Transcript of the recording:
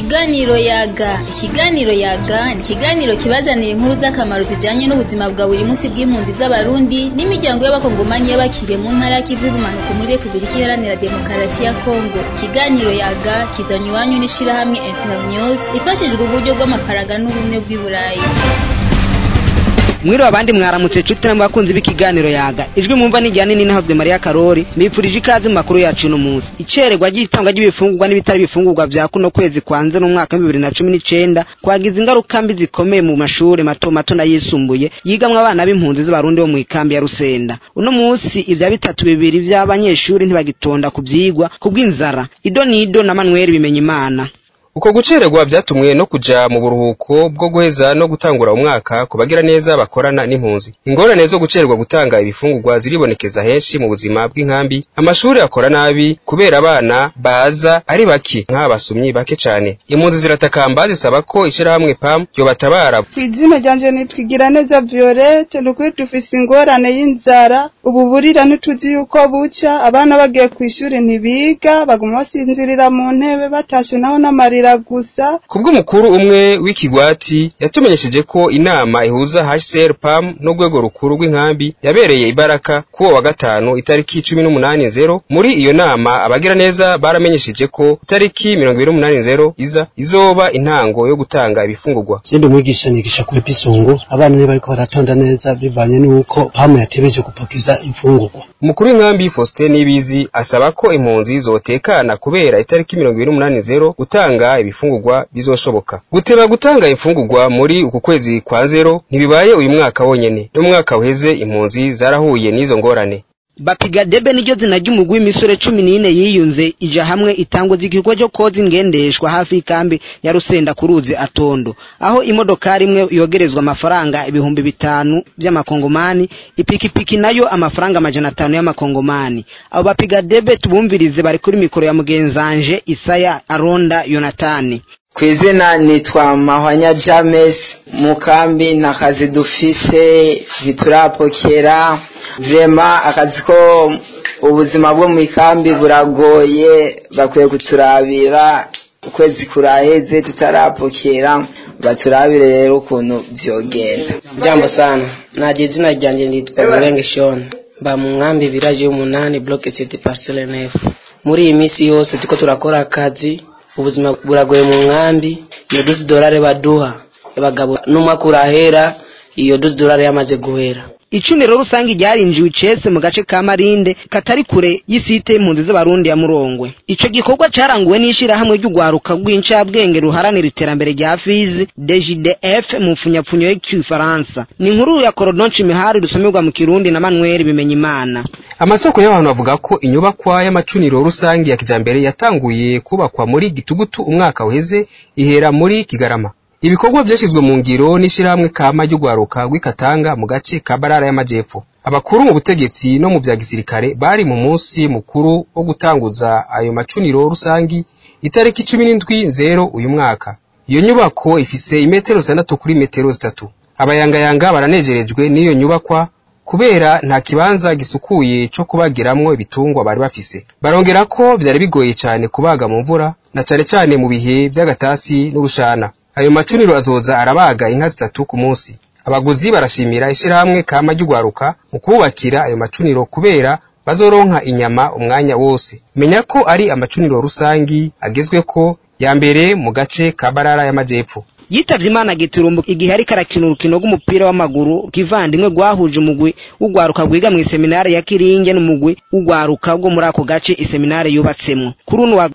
Ikiganiro yaga ikiganiro yaga ni ikiganiro kibazanira inkuru z'akamaro zijanye n'ubuzima bwa buri munsi bw'impunzi z'abarundi n'imiryango y'abakongomanyi y'abakiriye mu ntara y'ikivu y'ubumanuko muri Repubulika Iharanira Demokarasi ya Kongo ikiganiro yaga kizanywe iwanyu n'ishirahamwe Internews ifashijwe uburyo bw'amafaranga n'ubumwe bw'i Burayi mwiriwe abandi mwaramutse cuti namwe bakunzi b'ikiganiro yaga ijwi mwumva nijyane n'inahazwe Maria Karori mbifurije ikaze mu makuru yacu uno munsi icererwa ry'itangwa ry'ibifungurwa n'ibitari bifungurwa vya kuno kwezi kwanze n'umwaka wa bibiri na cumi n'icenda kwagize ingaruka mbi zikomeye mu mashure mato mato n'ayisumbuye yigamwo abana b'impunzi z'abarundi bo mw'ikambi ya Rusenda uno munsi ivya bitatu bibiri vy'abanyeshuri ntibagitonda ku vyigwa kubw'inzara ido nido na Manuel Bimenyimana uko gucererwa vyatumwe no kuja mu buruhuko bwo guheza no gutangura umwaka ku bagira neza bakorana n'impunzi ingorane zo gucererwa gutanga ibifungurwa ziribonekeza henshi mu buzima bw'inkambi amashuri akora nabi kubera abana baza ari bake nk'abasumyi bake cane impunzi ziratakamba zisaba ko ishirahamwe pam ryobatabara kw'izina ryanje nitwigira neza violette nukuri dufise ingorane y'inzara ubu burira ntituzi yuko buca abana bagiye kw'ishuri ntibiga baguma basinzirira mu ntebe batashe naho n'amarira gusa kubw'umukuru umwe w'ikigwati yatumenyesheje ko inama ihuza HCR PAM n'urwego rukuru rw'inkambi yabereye ibaraka kuwo wa gatanu itariki cumi n'umunani zero muri iyo nama abagira neza baramenyesheje ko itariki mirongo ibiri n'umunani zero iza izoba intango yo gutanga ibifungurwa sindi umwigisha nigisha ku episungu abana ntibariko baratonda neza bivanye n'uko pamu yatebeje gupokeza imfungurwa umukuru w'inkambi Faustin Nibizi asaba ko impunzi zotekana kubera itariki mirongo ibiri n'umunani zero gutanga ibifungurwa bizoshoboka guteba gutanga imfungurwa muri uku kwezi kwa zero ntibibaye uyu mwaka wonyene n'umwaka uheze impunzi zarahuye n'izo ngorane bapiga debe niryo zina ry'umugwi w'imisore cumi n'ine yiyunze ija hamwe itangwa z'igikorwa cyo koza ingendeshwa hafi y'ikambi ya Rusenda ku ruzi Atondo aho imodokari imwe yogerezwa amafaranga ibihumbi bitanu by'amakongomani ipikipiki nayo amafaranga amajana atanu y'amakongomani abo bapiga debe tubumvirize bari kuri mikoro ya mugenzanje Isaya Aronda Yonatani kw'izina nitwa mahwanya james mu kambi nta kazi dufise ntiturapokera vrema akazi ko ubuzima bwo mu ikambi buragoye bakwiye kuturabira ukwezi kuraheze tutarapokera baturabire rero ukuntu vyogenda jambo sana naje izina ryanje nitwa Murenge Shon mba mu nkambi village y'umunani block city parcelle nef muri iyi minsi yose tuko turakora akazi ubuzima buragoye mu nkambi iyo duzi dolari baduha abagabo n'umwaka urahera iyo duzi dolari yamaze guhera icuniro rusange ryarinjiwe icese mu gace ka Marinde katari kure y'isite y'impunzi z'abarundi ya Murongwe ico gikorwa caranguwe n'ishirahamwe ry'ugwaruka rw'incabwenge ruharanira iterambere rya Fizi DGDF mu mfunyapfunyo y'ikifaransa ni inkuru ya Corodon Chimihari rusomerwa mu Kirundi na Manuel Bimenyimana amasoko y'abantu bavuga ko inyubakwa y'amacuniro rusange ya kijambere yatanguye kubakwa muri Gitugutu umwaka uheze ihera muri Kigarama ibikorwa vyashizwe mu ngiro n'ishirahamwe kama ry'ugwaruka rw'ikatanga mu gace ka barara y'amajepfo abakuru mu butegetsi no mu vya gisirikare bari mu munsi mukuru wo gutanguza ayo macuniro rusangi itariki cumi n'indwi nzero uyu mwaka iyo nyubako ifise imetero zitandatu kuri metero zitatu abayangayanga baranejerejwe n'iyo nyubakwa kubera nta kibanza gisukuye co kubagiramwo ibitungwa bari bafise barongera ko vyari bigoye cane kubaga mu mvura na cane cane mu bihe vy'agatasi n'urushana ayo macuniro azoza arabaga inka zitatu ku munsi abaguzi barashimira ishirahamwe kama ry'ugwaruka mu kububakira ayo macuniro kubera bazoronka inyama umwanya wose menya ko ari amacuniro rusangi agezweko ya mbere mu gace ka barara y'amajepfo yitavye imana giturumbu igihe ariko arakina urukino rw'umupira w'amaguru kivandimwe rwahuje umugwi w'ugwaruka rwiga mw'iseminari ya kiringe n'umugwi w'ugwaruka rwo muri ako gace iseminari yubatsemwo kuri uno wa